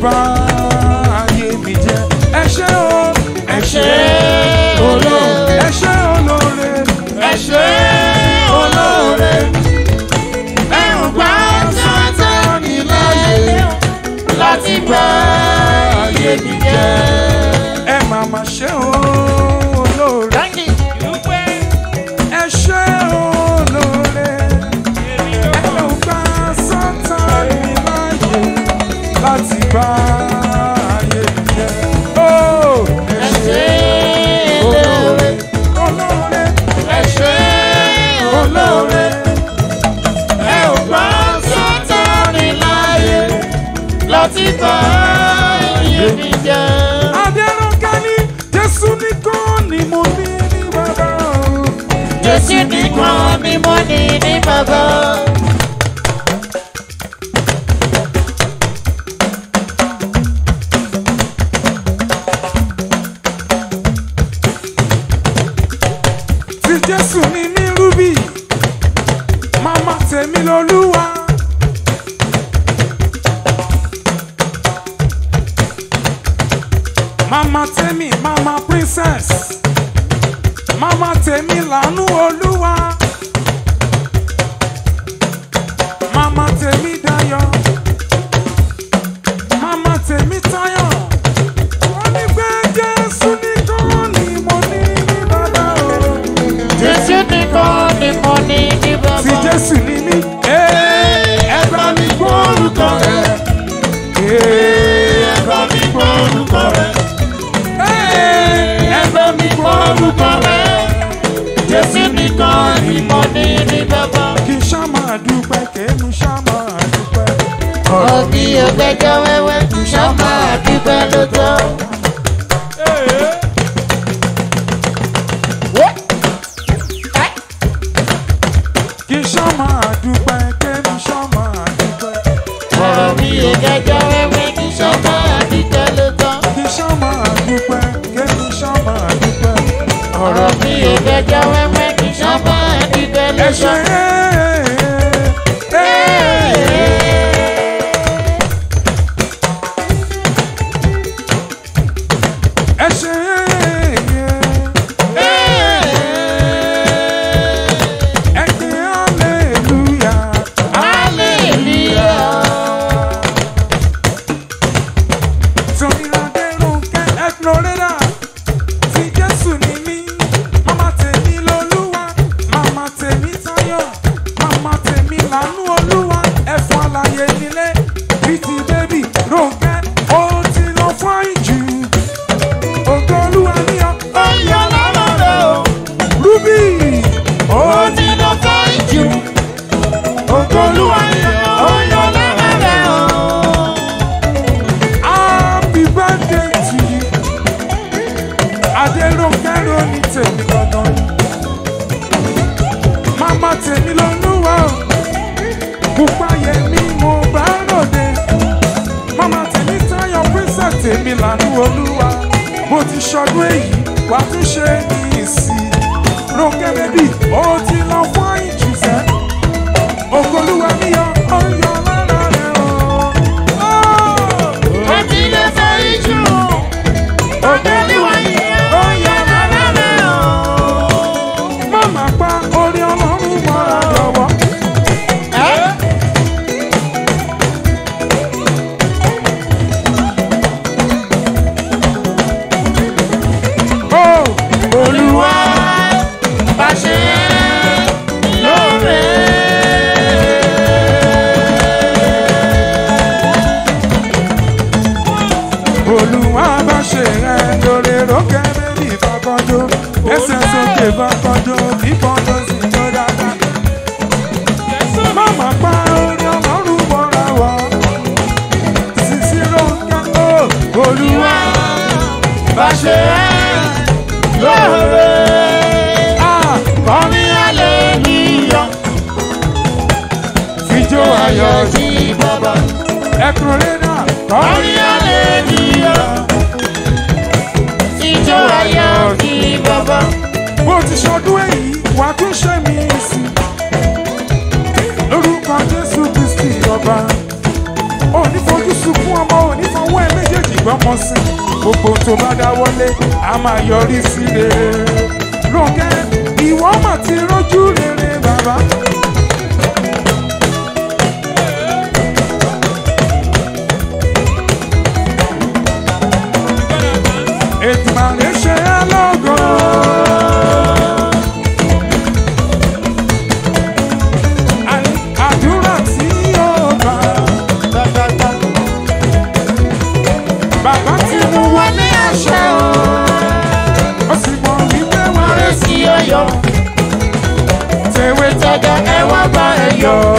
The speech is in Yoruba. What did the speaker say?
bá ayé mi jẹ́ ẹ ṣé o ẹ ṣé ṣé olóore ẹ ṣé olóore ẹ ṣé olóore ẹrù gbà Sátánì láyé láti bá ayé mi jẹ́. ẹ máa ma ṣé o olóore ẹ ṣé olóore ẹ ò gbà Sátánì láyé láti bá ayé mi jẹ́ o ẹ ṣé olóore olóore ẹ ṣé olóore ẹ ò gbà Sátánì láyé láti bá ayé mi jẹ́. Adẹ́rọ̀kẹ́ ní Jésù nìkan ni mo ní ní bàbá o. Jésù nìkan ni mo ní ní bàbá. Tí Jésù ní ní rúbì, màmá tèmi lolúwa. Màmá tèmi, màmá princess. Màmá tèmi lànú olúwa. Màmá tèmi dayọ̀. Màmá tèmi táyọ̀. Wọ́n ní pé Jésù nìkan ni mo ní ní bàbá o. Jésù nìkan ni mo ní ní bàbá. Tí Jésù ní mí. Ẹ bá mi gbọ́ orúkọ rẹ̀. Ẹ bá mi gbọ́ orúkọ rẹ̀. Ẹ bá mi gbọ́ orúkọ rẹ̀. Jésù nìkan ni mo ní ní bàbá. Kì í ṣá máa dúpẹ́, kèémù ṣá máa dúpẹ́. Òbí ògbẹ́jọ́ wẹ́wẹ́ ṣọ́ máa dúpẹ́ lóòótọ́. Kì í ṣá máa dúpẹ́, kèémù ṣá máa dúpẹ́. Òbí ògbẹ́jọ́ wẹ́wẹ́ ṣọ́ máa dúpẹ́ lóòótọ́. Kì í ṣá máa dúpẹ́, kèémù ṣá máa dúpẹ́. Ọ̀rọ̀ mi ò gbẹ́jọ́ wẹ́wẹ́ ṣọ́ máa dúpẹ́ Ẹ ṣe lóòótọ́. ẹ ṣe ẹ kí hallelujah. Hallelujah. Tòmíládé Rónkẹ́ Ẹ̀kúnrẹ́dà tí Jésù ní mí. Màmá tèmi lolúwa, màmá tèmi táyọ̀, màmá tèmi lànú olúwa. Ẹ̀fọn àlàyé nílé, bìtì bébì Rónkẹ́, ó ti lọ fún ìjù. Ògo olúwa ní ọ, ó yọ lára rẹ̀ o. Rúbì, ó ti lọ fún ìjù. Ògo olúwa ní ọ, ó yọ lára rẹ̀ o. Happy birthday to you. Adéròǹkẹ́ ló ní tèmi gangan. Màmá tèmi lolúwa o. Pupa yẹmi mo bá ròde. Màmá tèmi táyọ̀ princess tèmi lànú olúwa. Mo ti ṣọdún èyí, wà á tún ṣe ní ìsìn. Rónkẹ́ bébì, ó ti lọ fún ìjùsẹ́. Ògolúwa mi yọ, ó yọ lára rẹ̀ o. Oh! Ó ti lọ sọ ìjù. Olúwa yìí ó yọ lára rẹ̀ o. Máma pa orí ọlọ́run mọ́ra lọ́wọ́. Ó Olúwa bá ṣe lóore. Olúwa bá ṣe rẹ̀ lórí rókè bébí fàkọ́jọ́. Ẹsẹ̀ sókè fàkọ́jọ́ kíkọ́jọ́ sí ló dáadáa. Máma pa orí ọlọ́run mọ́ra wọ́. Sisi rókè ó. Olúwa Bá ṣe lóore. ah, Kọ́ni hallelujah. fijó ayọ̀ sí bàbá. ẹkùn rẹ́dà. Kọ́ni hallelujah. Ijó ayọ̀ sí bàbá. bó ti ṣọdún èyí wà á tún ṣe mí sí lórúkọ jésù kristi ọba òní fojú sunkún ọmọ òní fọwọ́ gbọ́mọ sí gbogbo tó bá dáwọ́lé a máa yọrí sí rere Rónkẹ́ ìwọ mà ti rójú rere bàbá. Ètùmàrè ṣe é lógo. Àní àdúrà tí yóò gbà. Bàbá ti mú wá ní àṣẹ o. Ó sì mọ̀ wípé wọ́n rẹ̀ sí ọyọ. Tèwé tẹ̀gẹ̀ ẹ wá bá ẹ yọ.